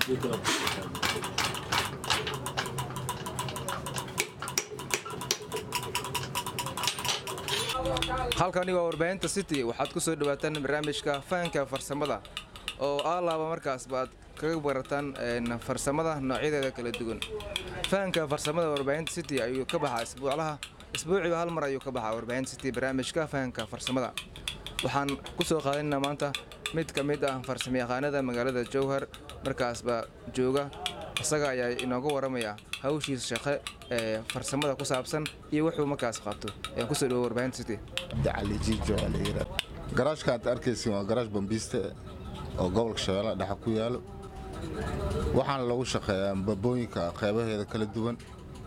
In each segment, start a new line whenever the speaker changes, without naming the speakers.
halkani waa warbaahinta city waxaad ku soo dhawaataan barnaamijka fahanka farsamada oo alaaba markaas baad kaga barataan farsamada noocyadeeda kala duwan fahanka farsamada warbaahinta city ayuu ka baxaa isbuuclaha isbuuciiba hal mar ayuu ka baxaa warbaahinta city barnaamijka fahanka farsamada waxaan ku soo qaadanaynaa maanta mid ka mid ah farsamayaqaanada magaalada jowhar markaasba jooga isaga ayaa inooga waramaya hawshiisa shaqe ee farsamada ku saabsan iyo wuxuu markaas qabto ayaan kusoo dhawo warbaahinta city
cabdicali jiijo waa la yidhaa garaashka aad arkaysin waa garaash bambiiste oo gobolka shabeellaha dhexe ku yaalo waxaana lagu shaqeeyaa babooyinka qeybaheeda kala duwan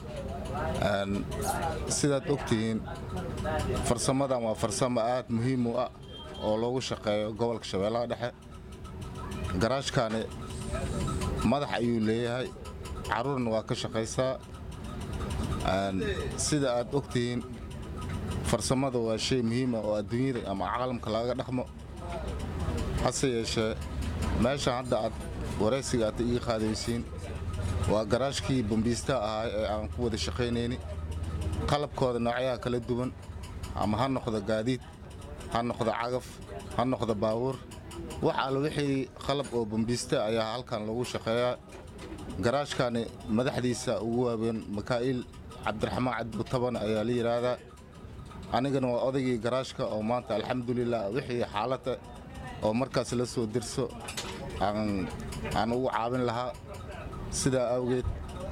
sidaad ogtihiin farsamadan waa farsamo aad muhiim u ah oo loogu shaqeeyo gobolka shabeellaha dhexe garaashkani madax ayuu leeyahay carruurna waa ka shaqaysaa sida aad ogtihiin farsamada waa shay muhiima oo adduunyada ama caalamka lagaga dhaqmo hase yeeshee meeshan hadda aad waraysiga aad ii qaadaysiin waa garaashkii bambiistaha ahaa ee aan ku wada shaqaynayni qalabkooda noocyaha kala duwan ama ha noqdo gaadiid ha noqdo cagaf ha noqdo baabuur wax alla wixii qalab oo bambiista ayaa halkan lagu shaqeeyaa garaashkani madaxdiisa ugu waaweyn makaa'il cabdiraxmaan cabdibutaban ayaa la yidhaahdaa anigana waa odaygii garaashka oo maanta alxamdulilah wixii xaalada oo markaas la soo dirso aan ugu caawin lahaa sidaa awgeed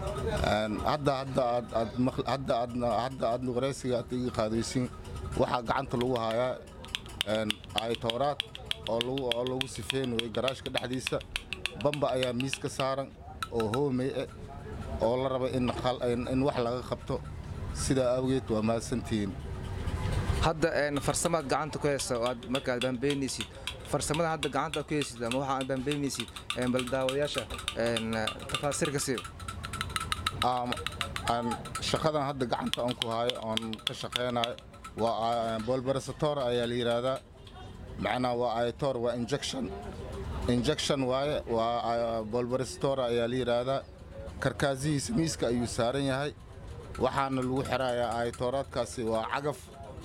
hadda aad waraysiga aad iga qaadaysiin waxaa gacanta lagu hayaa aytooraad oo lagu sifeynayay garaashka dhexdiisa bamba ayaa miis ka saaran oo hoomey eh oo la raba in wax laga qabto sidaa awgeed waa mahadsantihiin
hadda farsamaad gacanta ku haysa oo aad markaad bambeynaysid farsamada hadda gacanta ku haysid ama waxa aad bambeynaysid bal daawadayaasha tafaasiir ka siiyo
shaqadan hadda gacanta aan ku haayo oon ka shaqaynayo waa bolbarasator ayaa la yidhaahdaa macnaa waa aytor waa injection injection waaye waa bolbarasator ayaa la yidhaahdaa karkaasihiisa miiska ayuu saaran yahay waxaana lagu xirayaa aytooraadkaasi waa cagaf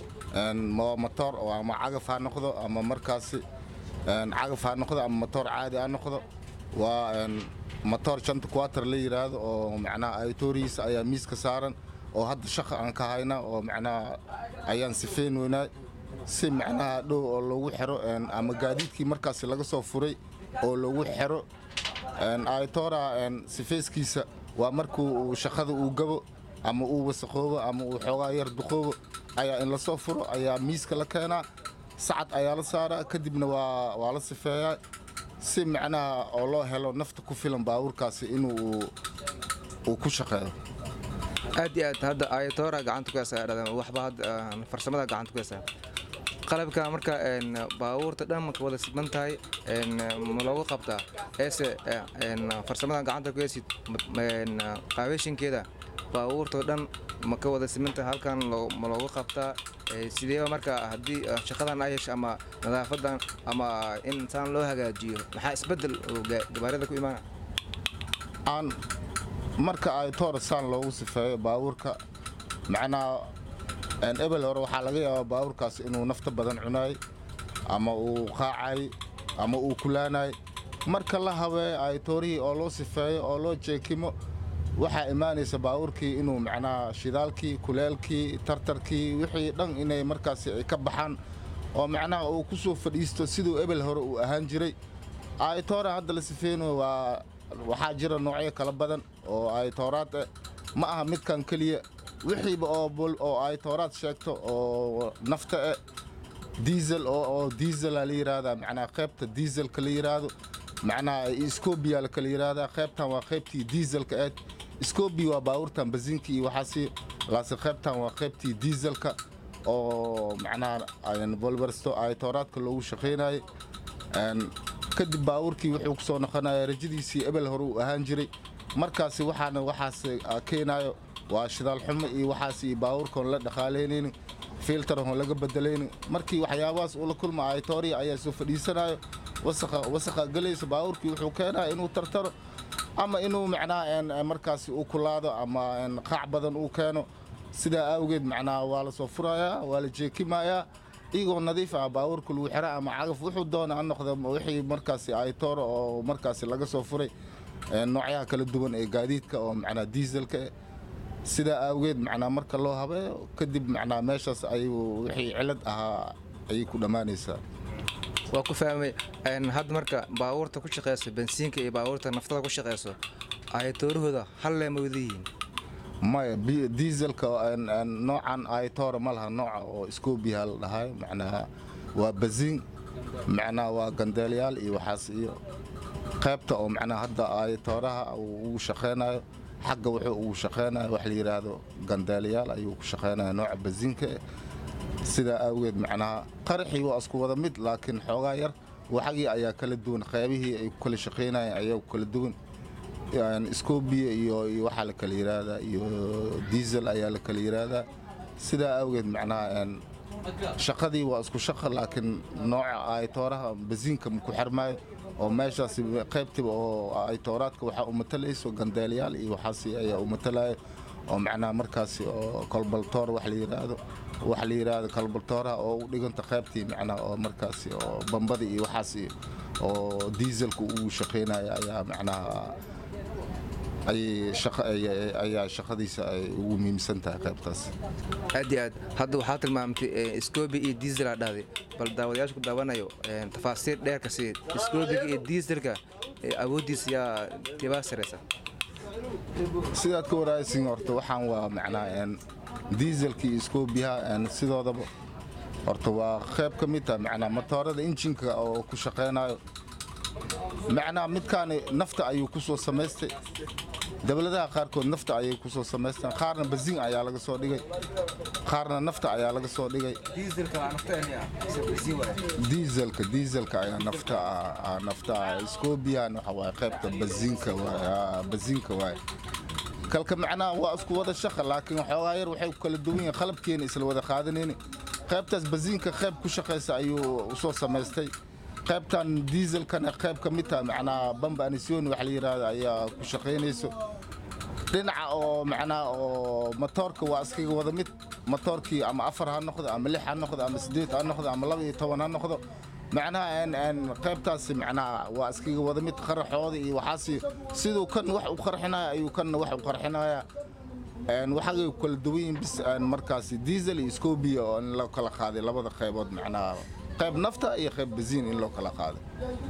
motor ama cagaf ha noqdo ama markaasi cagaf ha noqdo ama motor caadi ha noqdo waa motor shanta quater la yidhaahdo oo macnaha aytoorihiisa ayaa miiska saaran oo hadda shaqa aan ka hayna oo macnaha ayaan sifeyn weynaa si macnaha dhow oo loogu xiro ama gaadiidkii markaasi laga soo furay oo loogu xiro aytora sifeyskiisa waa markuu shaqada uu gabo ama uu wasaqoobo ama uu xoogaa yar duqoobo ayaa in lasoo furo ayaa miiska la keenaa sacad ayaa la saaraa kadibna waa la sifeeyaa si macnaha oo loo helo nafta ku filan baabuurkaasi inuu uu ku shaqeeyo
aad iyo aad hadda ayatoora gacanta ku haysaa waxba farsamada gacanta ku haysaa qalabka marka baabuurta dhan maka wada sidman tahay ma loogu qabtaa eese farsamadan gacanta ku haysid qaabeshinkeeda baabuurtao dhan ma ka wada simantahay halkan ma loogu qabtaa sideeba marka haddii shaqadan ay hesho ama nadaafadan ama in insaan loo hagaajiyo maxaa isbedel gabaarada ku imaana
aan marka ay toor saan loogu sifeeyo baabuurka macnaha ebel hore waxaa laga yaabaa baabuurkaas inuu nafta badan cunaay ama uu qaacay ama uu kulaanay marka la habeeyo ay toorihii oo loo sifeeyo oo loo jeekimo waxaa imaanaysa baabuurkii inuu macnaha shidaalkii kuleelkii tartarkii wixii dhan inay markaasi ay ka baxaan oo macnaha uu ku soo fadhiisto siduu ebel hore uu ahaan jiray aytoora hadda la sifeynayo waa waxaa jira noocyo kala badan oo aytooraad eh ma aha midkan keliya wixiiba oo aytooraad sheegto oo nafta eh diisel oo diisela la yidhaahdaa macnaha qaybta diiselka la yidhaahdo macnaha scobiya la kala yidhaahdaa qaybtan waa qaybtii diiselka eed scobi waa baabuurtan basinka iyo waxaasi laase qaybtan waa qaybtii diiselka oo macnaha bolbarsto aytooraadka loogu shaqaynayay kadib baabuurkii wuxuu ku soo noqonaya rajadiisii ebel hore uu ahaan jiray markaasi waxaana waxaas keenayo waa shidaal xumo iyo waxaas iyo baabuurkoon la dhaqaalaynaynin filtarhon laga bedelaynin markii waxyaabahaas uu la kulma aytooriya ayaa soo fadhiisanayo wasaqa galaysa baabuurkii wuxuu keenaya inuu tartaro ama inuu macnaha een, een, markaasi uu kulaado ama een, qaac badan uu keeno sidaa awgeed macnaha waa la soo furayaa waa la jeekimayaa iyagoo nadiif ah baabuurka lagu xira ama cagaf wuxuu doona ha noqda wixii markaasi aytooro oo markaasi laga soo furay een, noocyaha kala duwan ee gaadiidka oo macnaha diiselka eh. sidaa awgeed macnaa marka loo habeeyo kadib macnaa meeshaas ayuu wixii cilad ahaa ayay ku dhammaanaysaa
waa ku fahmay een, hadda marka baabuurta ku shaqeyso bensiinka iyo baabuurta naftada ku shaqeyso ayatoorahooda hal leema wada yihiin
maya bi- dieselka een- een noocan aytoora ma laha nooca oo scobiha la dhahayo macnaha waa baziin macnaha waa gandeelyaal iyo waxaas iyo qaybta oo macnaha hadda aytooraha uu ugu shaqeynayo xagga wuxuu ugu shaqeynayo wax la yidhaahdo gandeelyaal ayuu ku shaqeynaya nooca baziinka eh. sidaa awgeed macnaha qaraxii waa isku wada mid laakiin xoogaa yar waxagii ayaa kala duwan qaybihii ay ku kala shaqeynayeen ayaa ku kala duwan Een, scoobia iyo iyo waxaa la kala yidhaahdaa iyo diesel ayaa la kala yidhaahdaa sidaa awgeed macnaha een, shaqadii waa isku shaqa laakiin nooca aytooraha basiinka ma ku xirmaayo oo meeshaas qaybtiba oo aytooraadka waxaa u matalayso gandeelyaal iyo waxaas ayaa u matalaya oo macnaha markaasi oo kolbaltoor wax la yidhaahdo wax la yidhaahdo kolbaltooraha oo u dhiganta qaybtii macnaha oo markaasi oo bambada iyo waxaas iyo oo dieselka uu shaqeynaya ayaa macnaha ayay shaqa ayay- ayaa shaqadiisa ay ugu muhiimsan tahay qaybtaas
aad iyo aad hadda waxaa tilmaamtay eh, scobi iyo dieselaa dhahday bal daawadayaasha ku daawanayo een, tafaasiir dheerka sii scobiga iyo dieselka eh, awooddiisa yaa tibaa sareysa
sidaad ka waraaysin horta waxaan waa macnaha een, dieselka iyo scobiyaha een, sidoodaba horta waa qayb ka mid tahay macnaha matoorada injinka oo ku shaqeynayo macnaha midkaani nafta ayuu ku soo samaystay dowladaha qaarkood nafta ayay ku soo samaysteen qaarna basiin ayaa laga soo dhigay qaarna nafta ayaa laga soo dhigay diiselka diiselka ayaa nafta ah- ah nafta ah scobiyan waxa waaye qaybta basiinka waaye ah, basiinka waaye kalka macnaha waa isku wada shaqa laakiin waxoogaa yar waxay ku kala duwan yihiin qalabkeena isla wada qaadanayni qaybtaas basiinka qayb ku shaqaysa ayuu u soo samaystay qaybtan diiselkana qayb ka mid taha macnaha bamba anisoni wax la yidhaahdo ayaa ku shaqaynayso dhinaca oo macnaha oo matoorka waa iskaga wada mid matoorkii ama afar ha noqdo ama lix ha noqdo ama sideed ha noqdo ama laba iyo toban ha noqdo macnaha een- een qaybtaasi macnaha waa iskaga wada mid qaraxooda iyo waxaasi siduu kan wax u qarxinaya ayuu kanna wax u qarxinaya een waxagay ku kala duwan yihiin bis een markaasi diesel iyo scobia oo in loo kala qaaday labada qaybood macnaha qayb nafta iyo qayb basiin in loo kala qaaday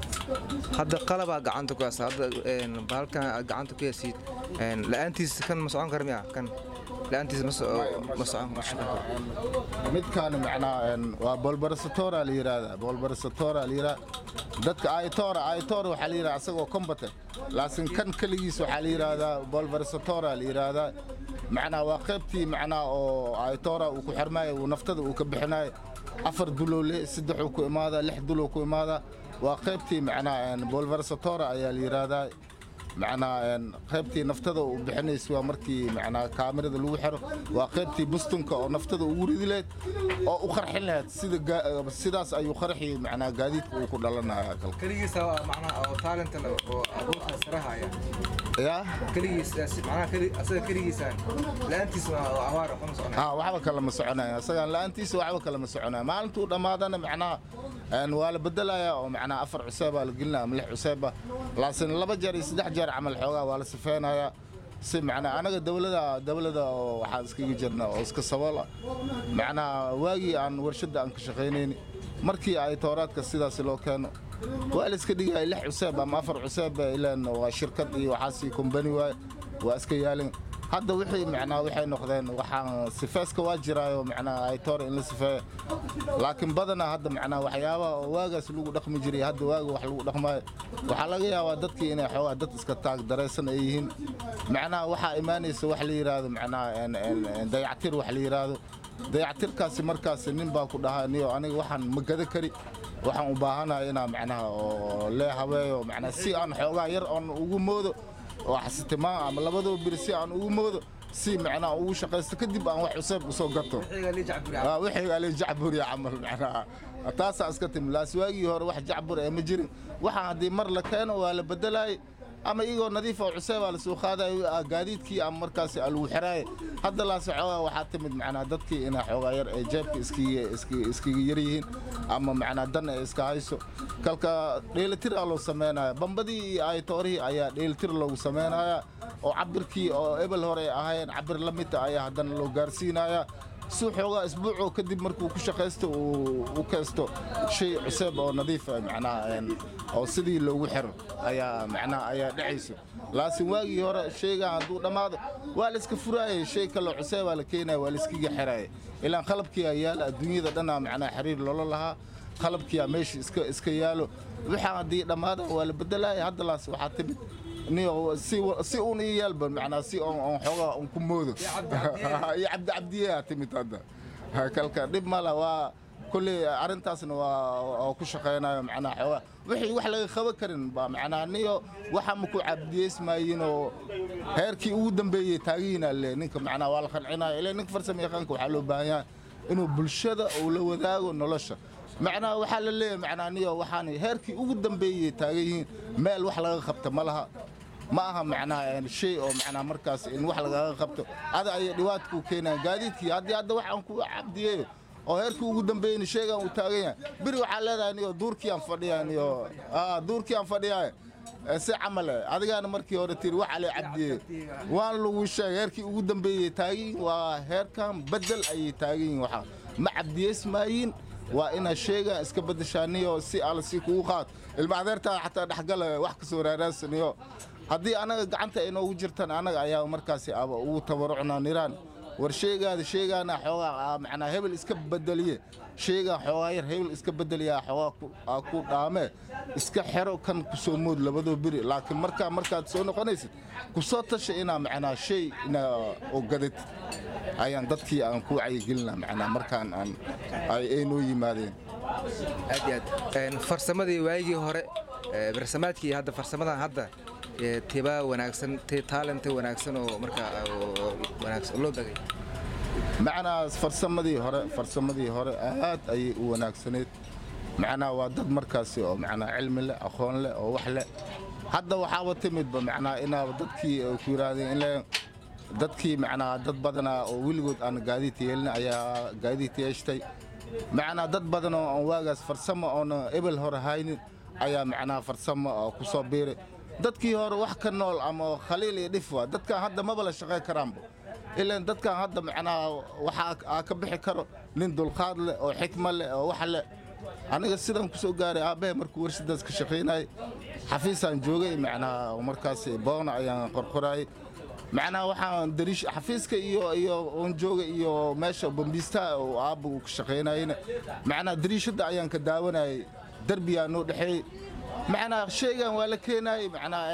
hadda qalabaa gacanta ku haysa hadda een, bahalkan aad gacanta ku haysid een, la-aantiisa kan ma socon kara miya kan la-aantiisa ma so- ma socon ma shaqeyn karo
midkaani macnaha een, waa bolbarasatora la yidhaahdaa bolbarasatora la yidhaha dadka aitora aitora waxaa la yidhaha asagoo combate laakiin kan keligiis waxaa la yidhaahdaa bolbarasatora la yidhaahdaa macnaha waa qaybtii macnaha oo aitora uu ku xirmaayo uu naftada uu ka bixinayo afar dulow le saddexuu ku imaadaa lix dulow ku imaadaa waa qaybtii macnaha een, bolbarasatora ayaa la yidhaahdaa macnaha een, qaybtii naftada uu bixinaysa waa markii macnaha kaamirada lagu xiro waa qaybtii bustunka oo naftada ugu ridi lahayd oo u qarxin lahayd sida gaa- sidaas ayuu qarxi macnaha gaadiidka uu ku dhalanaya kalka
keligiisa waa macnaha oo talent leh oo abuurka sarahaya
yaa
keligiis macnaha asaga keligiisaan la-aantiisa waa abaar waxba ma soconaya
ah waxba kale ma soconaya isagaan la-aantiisa waxba kale ma soconaya maalintuu dhammaadana macnaha een, waa la bedelayaa oo macnaha afar cuseebaa la gelinaya ama lix cuseeba laakiin laba jeer iyo saddex jeer camal xoogaa waa la sifeynayaa si macnaha anaga dowlada dowlada oo waxaan iskaga jirna oo iska sabool ah macnaha waagii aan warshadda aan ka shaqaynayni markii ay tooraadka sidaas loo keeno waa la iska dhigaya lix cuseeb ama afar cuseeb ilaan waa shirkad iyo waxaasi kombani waaye waa iska yaalin hadda wixii macnaha waxay noqdeen waxaan sifeeska waa jiraayo macnaha ay toor in la sifeeyo laakiin badanaa hadda macnaha waxyaabaha oo waagaas lagu dhaqmi jiray hadda waaga wax lagu dhaqmaayo waxaa laga yaabaa dadkii inay xoogaa dad iska taag daraysan ay yihiin macnaha waxaa imaanaysa wax la yidhaahdo macnaha een- een- een dayactir wax la yidhaahdo dayactirkaasi markaasi nin baa ku dhahaa niyo aniga waxaan ma gada kari waxaan u baahanahay inaa macnaha oo lee habeeyo macnaha si aan xoogaa yar oon ugu moodo oo xasitimaan ama labadaba biri si aan ugu moodo si macnaha ugu shaqaysto kadib aan wax cusub usoo gato Ah, wixii ale jacbur ya camal macnaha taasaa iska timi laas waagii hore wax jacbur ee ma jirin waxaan haddii mar la keeno waa la bedelaay ama iyagoo nadiif oo cuseebaa lasoo qaadayo gaadiidkii ama markaasi lagu xiraaye hadda laase xoogaa waxaa timid macnaa dadkii inay xoogaa yar ee jeebka iskaga yar yihiin ama macnaa dan ay iska hayso kalka dheelitir aa loo samaynaya bambadii iyo aytoorihii ayaa dheelitir loogu samaynaya oo cabirkii oo ebel hore ay ahaayeen cabir la mida ayaa haddana loo gaarsiinaya si xoogaa isbuucoo kadib markuu ku shaqaysto uu u kaysto shay cuseeb oo nadiif ah macnaha oo sidii loogu xiro ayaa macnaha ayaa dhacayso laakiin waagii hore shaygan hadduu dhammaado waa la iska furaayay shay kaloo cuseebaa la keenaya waa la iskaga xiraaya ilaan qalabkiiaa yaala adduunyada dhanaa macnaha xiriir loola lahaa qalabkiiaa meesha iska iska yaalo waxaa haddii dhammaada waa la bedelaya hadda laas waxaa timid si uun ii yaalba macnaa si on xoogaa un ku moodo iyo cabdicabdiyaa timid hadda kalka dhib mala waa kolley arrintaasna waa ku shaqaynayo macnaa xoogaa wixii wax laga qaban karin baa macnaa niyo waxa maku cabdiyeysmaayin oo heerkii ugu dambeeyey taagihiina le ninka macnaa waa la qancinaya ilaa ninka farsama yaqaanka waxaa loo baahan yahay inuu bulshada uu la wadaago nolosha macnaa waxaa la leeyahay macnaa niyo waxaan heerkii ugu dambeeyey taagan yihiin meel wax laga qabta ma laha ma aha macnaha shay oo macnaa markaas in wax lagaga qabto ada ayay dhibaata ku keenayaan gaadiidkii haddii hadda waxaan ku cabdiyeeyo oo heerkii ugu dambeeyeyna sheegaan uu taagan yahay beri waxaa leedahay niyo duurkii aan fadhiyaa niyo duurkii aan fadhiyaa si camale adigaana markii hore tiri waxa la cabdiyey waan lagu sheegay heerkii ugu dambeeyey taagan waa heerkan bedel ayay taagan yihiin waxaa ma cabdiyeysmaayin waa inaad sheegaan iska bedeshaaniyo si alla si kugu qaad ilma adeertaa xataa dhexgala wax kasoo raaraasaniyo haddii annaga gacanta ay noogu jirtaan annaga ayaa markaasi aba ugu tabarucnaa niraan war sheegaada sheegaana xoogaa macnaa hebel iska bedeliye sheegaa xoogaa yar hebel iska bedeliyaa xoogaa ku dhaamee iska xero kan ku soo mood labadoo beri laakiin markaa markaad soo noqonaysid ku soo tasha inaa macnaa shay inaa oo gadatid ayaan dadkii aan ku wacyigelina macnaa markaan aan ay noo yimaadeen
aad iyo aad farsamadii waagii hore barsamaadkii hadda farsamadan hadda tibaa wanaagsan taalenta wanaagsan oo markaa wanaagsan loo bagay
macnaa farsamadii hore farsamadii hore aad ayay u wanaagsaneed macnaa waa dad markaasi oo macnaa cilmi leh aqoon leh oo wax leh hadda waxaaba timidba macnaa inaaba dadkii ku yidhaahdeen in dadkii macnaa dad badanaa oo weligood aan gaadiid yeelin ayaa gaadiid yeeshtay macnaa dad badan oo aan waagaas farsamo oona ebel hore haynin ayaa macnaa farsamo ku soo biiray dadkii hore wax ka nool ama khaliil iyo dhif waa dadkan hadda maba la shaqayn karaanba ilaan dadkan hadda macnaa waxaa ka bixi karo nin dulqaad leh oo xikma leh oo wax leh aniga sidaan ku soo gaaray aabbahe markuu warshadaas ka shaqaynayay xafiisaan joogay macnaa markaas boona ayaan qorqorayay macnaa waxaan dariish xafiiska iyo iyo oon jooga iyo meesha bambiistaa oo aabba uu ka shaqaynayna macnaa dariishadda ayaan ka daawanayay derbiyaa noo dhexeeyey macnaa shaygan waa la keenayay macnaa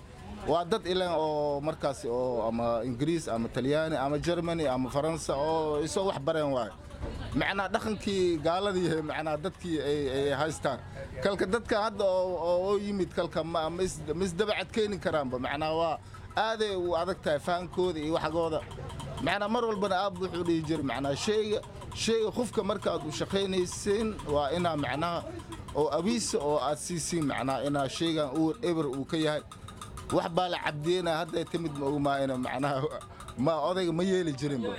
waa dad ilan oo markaas oo ama ingiriis ama talyaani ama germany ama faransa oo isoo wax bareen waayo macnaa dhaqankii gaaladii macnaa dadkii ay haystaan kalka dadka hadda oo yimid kalka ma isdabacad keeni karaanba macnaa waa aaday u adag tahay fahankooda iyo waxgooda macnaa mar walbana aab wuxuu dhihi jiray macnaa shayga shayga qofka markaad u shaqaynaysiin waa inaa macnaha oo abiisa oo aad siisiin macnaa inaa shaygan uu eber uu ka yahay wax baa la cabdiyeynaa hadday timid ma ogmaayna macnaha ma odayga ma yeeli jirinba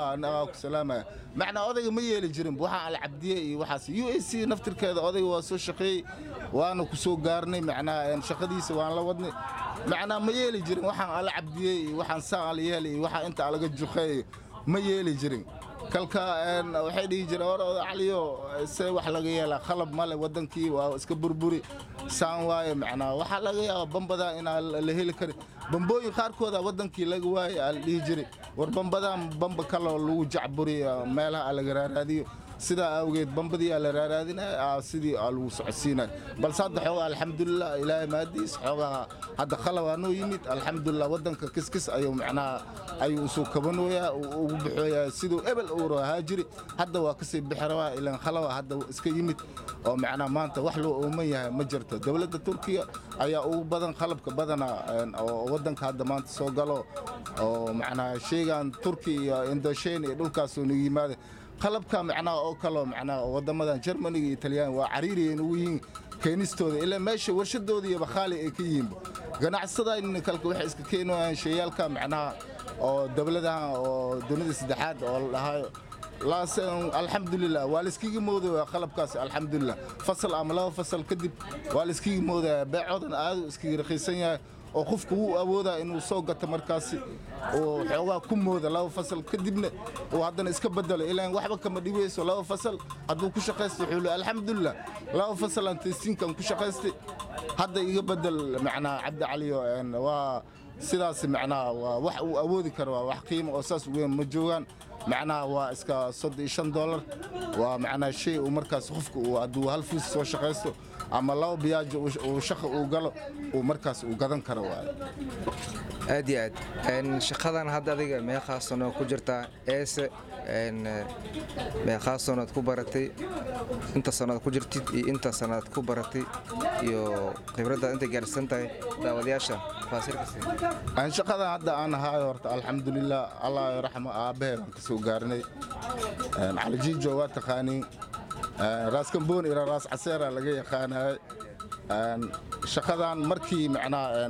ku salaamaya macnaa odayga ma yeeli jirinba waxaan la cabdiyey iyo waxaas u a c naftirkeeda odayga waa soo shaqeeyey waana ku soo gaarnay macnaa shaqadiisa waan la wadnay macnaa ma yeeli jirin waxaan ala cabdiyey iyo waxaan saan ala yeelay iyo waxaan inta alaga juqeeyo ma yeeli jirin kalka waxay dhihi jireen or caliyo see wax laga yeelaa khalab male waddankii waa iska burburi saan waaye macnaa waxaa laga yaabaa bambadaa inaan la heli karin bambooyin qaarkooda waddankii laga waaye aa la dhihi jiray war bambadaan bamba kaloo lagu jacburiyo meelaha laga raaraadiyo sidaa awgeed bambadii aa la raaraadinaya sidii aa lagu socodsiinaya balse hadda xoogaa alxamdulilah ilaahay maadiis xoogaa hadda khalabaa noo yimid alxamdulilah waddanka kiskis ayuu macnaha ayuu usoo kabanoyaa ugu baxooyaa siduu ebel uu ahaa jiri hadda waa kasii bixi rabaa ilaan khalaba hadda iska yimid oo macnaha maanta wax loo ooman yahay ma jirto dowladda turkiya ayaa ugu badan qalabka badana oo waddanka hadda maanta soo galo oo macnaha sheegan turki iyo indoshen iyo dhulkaasoo nagu yimaada qalabka macnaha oo kaloo macnaha waddamadan germaniga iyo talyaani waa cariiriyay nugu yihiin keenistooda ilaa meesha warshadooda iyo bakhaali ay ka yihiinba ganacsadayna kalka waxay iska keenayaan shayaalka macnaha oo dowladaha oo dunida saddexaad oo la dhahayo laas alxamdulilah waa layskiga moodaya qalabkaas alxamdulilah fasal ama laba fasal kadib waa layskiga moodaya beecoodan aadu iskaga raqiisan yahay oo qofku wuu awoodaa inuu soo gato markaasi oo xoogaa ku mooda laba fasal kadibna uu haddana iska bedelo ilaan waxba kama dhibayso laba fasal hadduu ku shaqaysto wuxuu le alxamdulilah laba fasalaan taysiinkan ku shaqaystay hadda iga bedel macnaa cabdi caliyo waa sidaas macnaha waa wax uu awoodi karo waa wax qiimo oo saas weyn ma joogaan macnaha waa iska soddon iyo shan dollar waa macnaha shay uu markaas qofku uu hadduu hal fiis soo shaqaysto ama laba biyaajo uu shaqa uu galo uu markaas uu gadan karo waaye
aad iyo aad shaqadan hadda adiga meeqaa sano ku jirtaa eese meeqaa sanood ku baratay inta sanood ku jirtid iyo inta sanood ku baratay iyo khibraddaad intay gaarsan tahay daawadayaasha
aan shaqadan hadda aan ahaayo horta alxamdulilah allah raxmo aabbahe baan ka soo gaarinay calijiijo waa taqaaniin raas kamboon ila raas caseera laga yaqaanayay shaqadan markii macnaha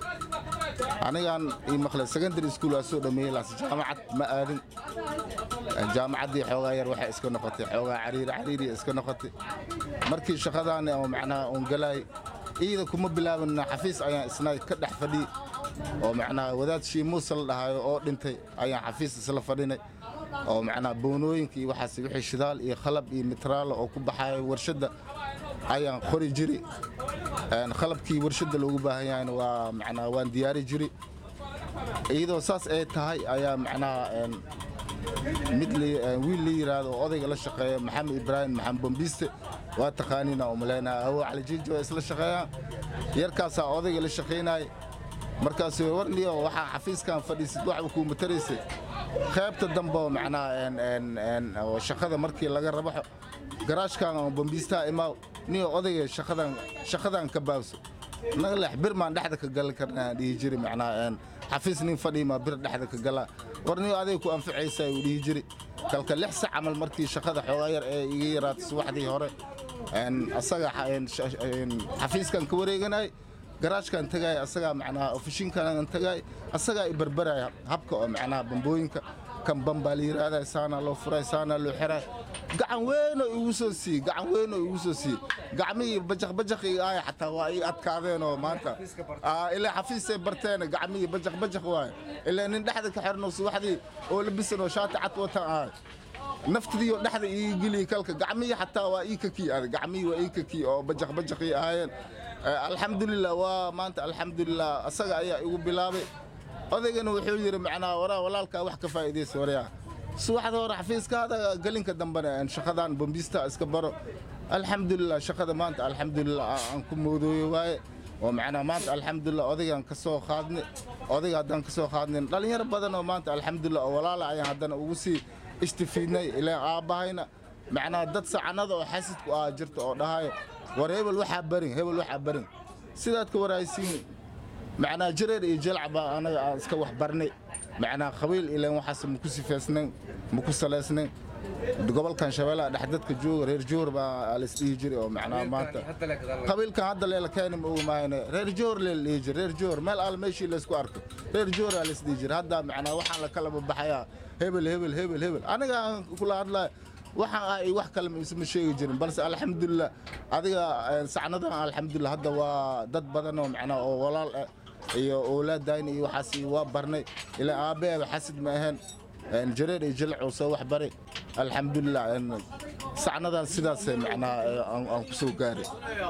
anigaan ii maqlay secondary school aa soo dhameeyey laas jaamacad ma aadin jaamacaddii xoogaa yar waxay iska noqotay xoogaa cariiri cariiriya iska noqotay markii shaqadaan oo macnaha uun galaay iida kuma bilaabin xafiis ayaan isna ka dhex fadhiyey oo macnaha wadaad shii muuse la dhahayo oo dhintay ayaan xafiis isla fadhinay oo macnaha boonooyinka iyo waxaas wixii shidaal iyo qalab iyo mitraalo oo ku baxayo warshadda ayaan qori jiri qalabkii warshadda loogu baahan yahayna waa macnaha waan diyaari jiri iyadoo saas ay tahay ayaa macnaha mid wiil la yiraahdo oo odayga la shaqeeya maxamed ibraahim maxamed bombiste waa taqaaniina u malaynaa awo calijiijo waa isla shaqeeyaan yarkaasaa odayga la shaqaynaya markaas warniyo waxaa xafiiskan fadhiisid waxba kuu mataraysay qaybta dambe oo macnaha shaqada markii laga rabaxo garaashkan oo bombiistaha imaaw niyo odayga shaqadan shaqadan ka baabso naga leex bir maan dhexda ka gali karnaa dhihi jiri macnaha xafiis nin fadhiima bir dhexda ka galaa war niyo aday ku anficaysaa uu dhihi jiri kalka lix sac camal markii shaqada xoogaa yar ee iga yaraatay subaxdii hore asaga xafiiskan ka wareeganay garaashkan tagay asagaa macnaha ofishinkan tagay asagaa i barbaraya habka oo macnaha bambooyinka kan bambaa la yiraahdaa saana loo furay saana loo xiray gacan weynoo igu soo siiyey gacan weynoo igu soo siiyey gacmihii bajaq bajaq iga aaya xataa waa ii adkaadeen oo maanta ilaa xafiisay barteen gacmihii bajaq bajaq waaye ilaa nin dhexda ka xirno subaxdii oo labisan oo shaati cad watan ahay naftidii oo dhexda ii geliyey kalka gacmihii xataa waa ii kakii adag gacmihii waa ii kakii oo bajaq bajaqii ahaayeen alxamdulilah waa maanta alxamdulilah asaga ayaa igu bilaabay odaygana wuxuu yidhi macnaha waraa walaalkaa wax ka faa'iidaysa waryaa subaxda hore xafiiskaada gelinka dambena shaqadan bombista iska baro alxamdulilah shaqada maanta alxamdulilah aan ku moodooyo waaye oo macnaha maanta alxamdulilah odaygaan ka soo qaadnay odayga haddaan ka soo qaadnayn dhallinyaro badan oo maanta alxamdulilah oo walaala ayaan haddana ugu sii ishtifiidnay ilaan aabbahayna macnaha dad sacanada oo xasidku ah jirta oo dhahayo war hebel waxaa barin hebel waxaa barin sidaad ka waraysiin macnaha jareer iyo jalc baa anaga aan iska wax barnay macnaha qabiil ilaan waxaas maku sifaysnayn maku salaysnayn gobolkan shabeellaha dhex dadka jooga reer joor baa laisdhihi jiray oo macnaha maanta qabiilkan hadda leela keeni ma ogmahayne reer joor lee la dhihi jiray reer joor meel al meeshii laysku arko reer jooraa laisdhihi jiray hadda macnaha waxaan la kala babaxayaa hebel hebel hebel hebel aniga aan kula hadlaya waxaan ah wax kale isma sheegi jirin balse alxamdulilah adiga sacnadan alxamdulilah hadda waa dad badan oo macnaha oo walaal ah iyo oolaadayna iyo waxaas waa barnay ilaa aabbeeba xasid ma ahayn jareer iyo jilcuu soo wax baray alxamdulilah sacnadan sidaas macnaha aan ku soo gaaray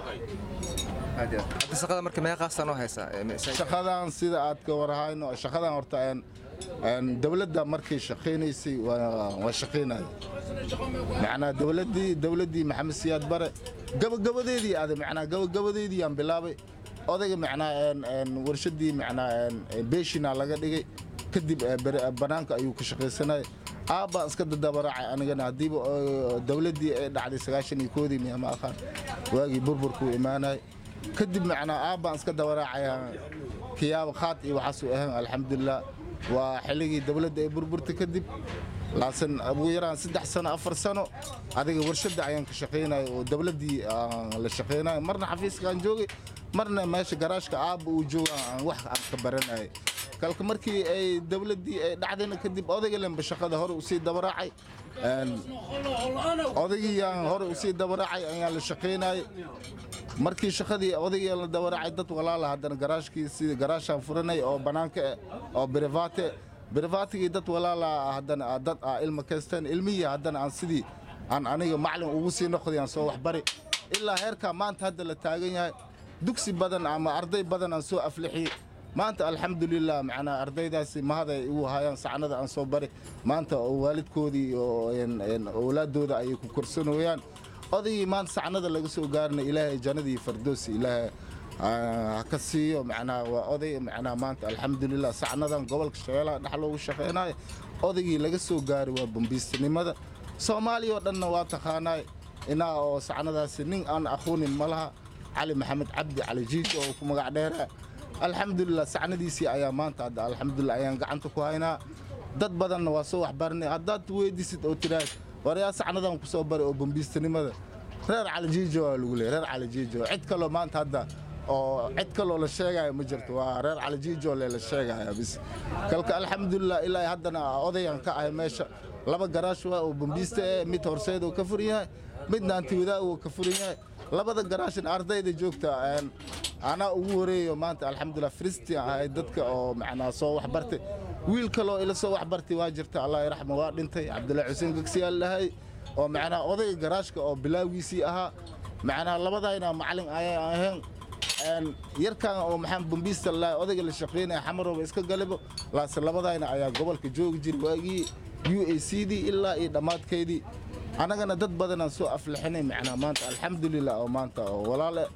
shaqada marka meeqaasaan oo haysaa
shaqadan sida aad ka warhayno shaqadan horta dowladda markay shaqaynaysay waa shaqaynaya macnaa dowladdii dowladdii maxamed siyaad bare gabagabadeedii aaday macnaa gabagabadeedii aan bilaabay odayga macnaa warshaddii macnaa beeshina laga dhigay kadib bannaanka ayuu ka shaqaysanaya aabbaan iska dadabaraacay anigana haddiiba dowladdii ay dhacday sagaashan iyo koodii miyama aqaan waagii burburkuu imaanay kadib macnaa aabbaan iska dabaraacaya kiyaaba khaad iyo waxaasuu ahayn alxamdulilah waa xilligii dowladda ay burburtay kadib laakiin ugu yaraan saddex sano afar sano adiga warshadda ayaan ka shaqaynaya oo dowladdii aan la shaqaynayo marna xafiiskaan joogay marna meesha garaashka aabba uu jooga aan wax aan ka baranayay kalka markii ay dowladdii ay dhacdayna kadib odayga lenba shaqada hore usii dabaraacay odaygiyaan hore usii dabaraacay ayaan la shaqaynayay markii shaqadii odaygii la dabaraacay dad walaala haddana garaashkii sidii garaashaan furanay oo bannaanka eh oo brivate brivaatigii dad walaala haddana dad ah ilma kaysteen ilmihii haddana aan sidii aan aniga maclin ugu sii noqday aan soo waxbari ilaa heerkaa maanta hadda la taagan yahay dugsi badan ama arday badan aan soo aflixiyey maanta alxamdulilah macnaa ardaydaasi mahaday igu hayaan sacnada aan soo bari maanta oo waalidkoodii oo owlaadooda ayay ku korsanooyaan odaygii maanta sacnada laga soo gaarina ilaahay jannadii fardoosi ilaahay ha ka siiyo macnaa waa oday macnaa maanta alxamdulilah sacnadan gobolka shabeelaha dhex loogu shaqaynayo odaygii laga soo gaaray waa bambiistanimada soomaaliya oo dhanna waa taqaanaay inaa oo sacnadaasi nin aan aqoonin ma laha cali maxamed cabdi cali jiijo oo ku magac dheeraa alxamdulilah sacnadiisii ayaa maanta hadda alxamdulilah ayaan gacanta ku haynaa dad badanna waa soo waxbarinay haddaad weydiisid oo tiraahd waryaa sacnadan ku soo bari oo bambiistanimada reer calijiijo waa lagu leeyay reer calijiijo cid kaloo maanta hadda oo cid kaloo la sheegaya ma jirto waa reer calijiijo le la sheegaya bis kalka alxamdulilah ilaa haddana odayan ka ahay meesha laba garaash waa oo bambiista eh mid horseed oo ka furan yahay midna antiwadaa oo ka furan yahay labada garaashin ardayda joogta anaa ugu horeeyo maanta alxamdulilah fristin ahay dadka oo macnaa soo waxbartay wiil kaloo ila soo waxbartay waa jirta allah raxma waa dhintay cabdullahi xuseen gegsiyaal dhahay oo macnaa odayga garaashka oo bilaawgiisii ahaa macnaa labadayna macalin ayay ahayn yarkan oo maxaan bambiista lahay odayga la shaqaynaya xamarooba iska galibo laase labadayna ayaa gobolka joogi jira waagii u a c dii ilaa iyo dhammaadkeydii annagana dad badanaan soo aflixinay macnaa maanta alxamdulilah oo maanta oo walaale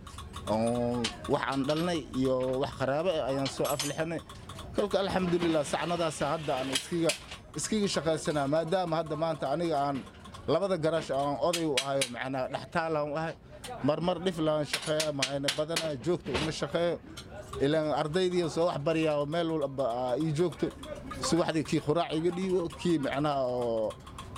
wax aan dhalnay iyo wax qaraabo ah ayaan soo aflixinay kolka alxamdulilah sacnadaasa hadda aan iskiga iskiga shaqaysanaa maadaama hadda maanta aniga aan labada garaash aan oday u ahayo macnaa dhextaalaan u ahay marmar dhiflaan shaqeeya maayna badanaa joogta uma shaqeeyo ilaan ardaydii soo wax baryaa oo meel walba ii joogto subaxdii kii quraac iga dhiibo kii macnaha oo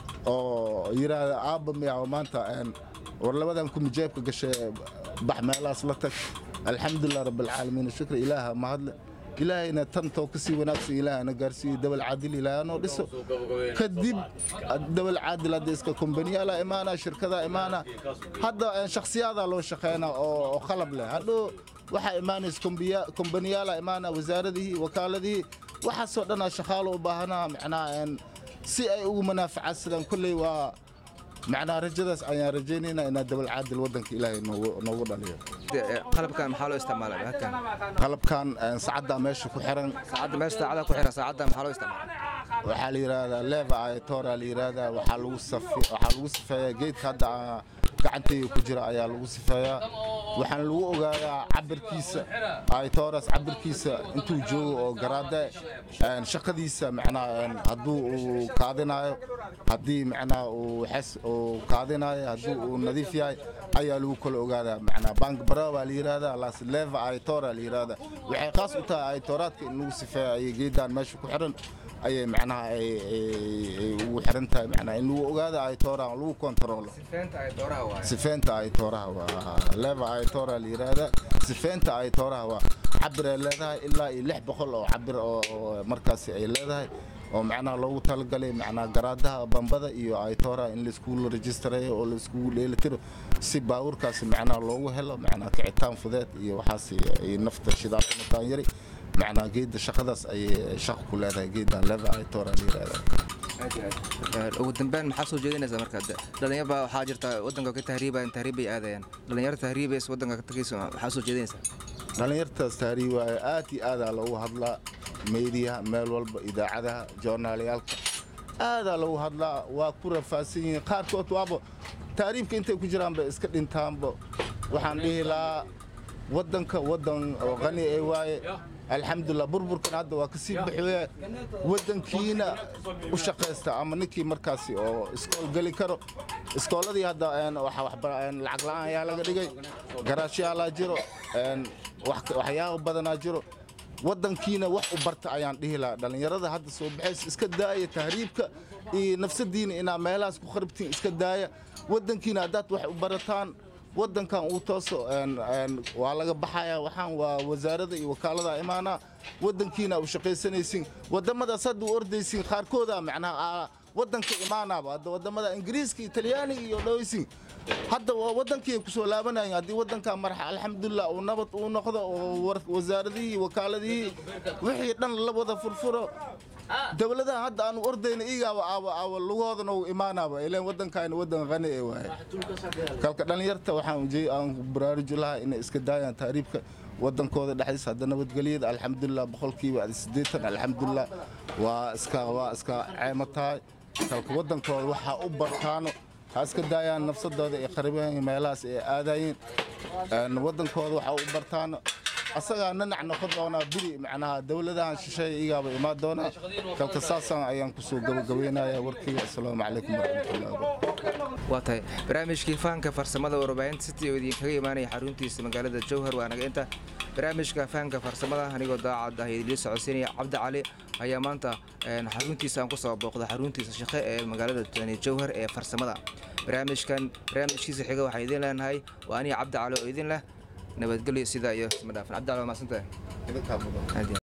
oo yiraahda aabba miyaa maanta war labadan kumi jeebka gashay bax meelahaas la tag alxamdulilah rabbilcaalamiin shukra ilaaha mahadle ilaahayna tantoo ka sii wanaagsan ilaahana gaarsiiyo dabal caadil ilaahanoo dhiso kadib dabal caadil hadda iska kombaniyaala imaana shirkadaa imaana hadda shakhsiyaadaa loo shaqeynaa oo qalab leh hadhow waxaa imaanaysa kombaniyaala imaana wasaaradihii wakaaladihii waxaasoo dhanaa shaqaalo u baahanaa macnaa si ay ugu manaafacaadsadaan kolley waa macnaa rajadaas ayaan rajaynaynaa inaa dabal caadil waddanka ilaahay noogu dhaliyo
qalabkan maxaa loo isticmaalay halkan
qalabkan sacaddaa meesha ku xiran
saacadda meesha saacada ku xiran saacadda maxaa loo isticmaalay
waxaa la yidhaahdaa leva aytora la yidhaahdaa waxaa lagu safi waxaa lagu sifeeyaa geedka hadda gacantayga ku jira ayaa lagu sifeeyaa waxaan lagu ogaadaa cabirkiisa aytoras cabirkiisa intuu joogo oo garaade shaqadiisa macnaa hadduu uu kaadinayo haddii macnaa uu xes uu kaadinayo haddii uu nadiif yahay ayaa lagu kala ogaadaa macnaa bank bara baa la yidhaahdaa las leva aytora la yidhaahdaa waxay khaas u tahay aytoraadka in lagu sifeeya ayay geedaan meesha ku xiran ayay macnaha ay ugu xiran tahay macnaha in lagu ogaada aytooraha lagu kontaroolo sifeenta aytooraha waa leva aytora la yidhaahdaa sifeenta aytooraha waa cabir ay leedahay ilaa iyo lix boqol oo cabir oo markaasi ay leedahay oo macnaha loogu talagalay macnaha garaadaha bambada iyo aytooraha in laiskugu rejistareeyo oo laiskugu dheelitiro si baawurkaasi macnaha loogu helo macnaha kicitaan fudeed iyo waxaas ay nafta shidaalka mataan yari macnaa geedda shaqadaas ayay shaqo ku leedahay geeddan leva aytora la yidhahdaa
ugu dambeyn maxaa soo jeedinaysaa marka dhalinyar baa waxaa jirta waddanka ka tahriibayan tahriib bay aadayaan dhalinyaro tahriibays waddanka ka tagayso maxaa soo jeedinaysaa
dhallinyartaas tahriib waaye aad iyo aadaa loogu hadlaa meediyaha meel walba idaacadaha joornaalayaalka aadaa loogu hadlaa waa ku rafaadsan yihiin qaarkood waaba tahriibka intay ku jiraan bay iska dhintaanba waxaan dhihi lahaa waddanka waddan oo qani ee waaye alxamdulilah burburkan hadda waa kasii baxooya waddankiina u shaqaysta ama ninkii markaasi oo iskool geli karo iskooladii hadda lacag la'aan ayaa laga dhigay garaashiyaalaa jiro waxyaaba badanaa jiro waddankiina wax u barta ayaan dhihi lahaa dhallinyarada hadda soo baxaysa iska daaya tahriibka iyo nafsadiina inaa meelahaas ku kharibtiin iska daaya waddankiina haddaad wax u barataan waddankan uu tooso waa laga baxaya waxaan waa wasaarada iyo wakaalada imaanaa waddankiina u shaqaysanaysin waddamadaas hadda u ordaysin qaarkooda macnaha waddanka imaanaaba hadda waddamada ingiriiska italyaaniga iyo dhawaysin hadda waa waddankii ay kusoo laabanayeen haddii waddanka marxa alxamdulilah uu nabad uu noqdo oo wasaaradihii wakaaladihii wixii dhan la wada furfuro dowladaha hadda aanu ordayna igaaba aawa aawa lugoodana uu imaanaaba ileen waddankaayna waddan qani ee waaye kalka dhallinyarta waxaan aan baraaruji lahaa inay iska daayaan taariibka waddankooda dhexdiisa hadda nabadgelyada alxamdulilah boqolkiiba siddeetan alxamdulilah waa iska waa iska ceemo tahay kalka waddankooda waxaa u bartaano ha iska daayaan nafsadooda ay qaribeen meelahaas ay aadayeen waddankooda waxaa u bartaano asagaa nanac noqon doonaa biri macnaha dowladahan shisheeya igaaba imaan doonaa kalka saasaan ayaan kusoo gabagabaynaya warkayga asalaamu calaykum waraxmatullahi wabarakatu
waa tahay barnaamijkii fahanka farsamada warbaahinta city oo idinkaga imaanaya xaruntiisa magaalada jowhar waa naga inta barnaamijka fahanka farsamada anigoo daacad ah idinla socodsiinaya cabdi cali ayaa maanta xaruntiisa aan kusoo booqda xaruntiisa shaqe ee magaalada jowhar ee farsamada barnaamijkan barnaamijkiisa xiga waxaan idin leenahay waa aniga cabdi cali oo idin leh nabadgelyo sidaa iyo isma dhaafan cabdi cali waa mahadsantahay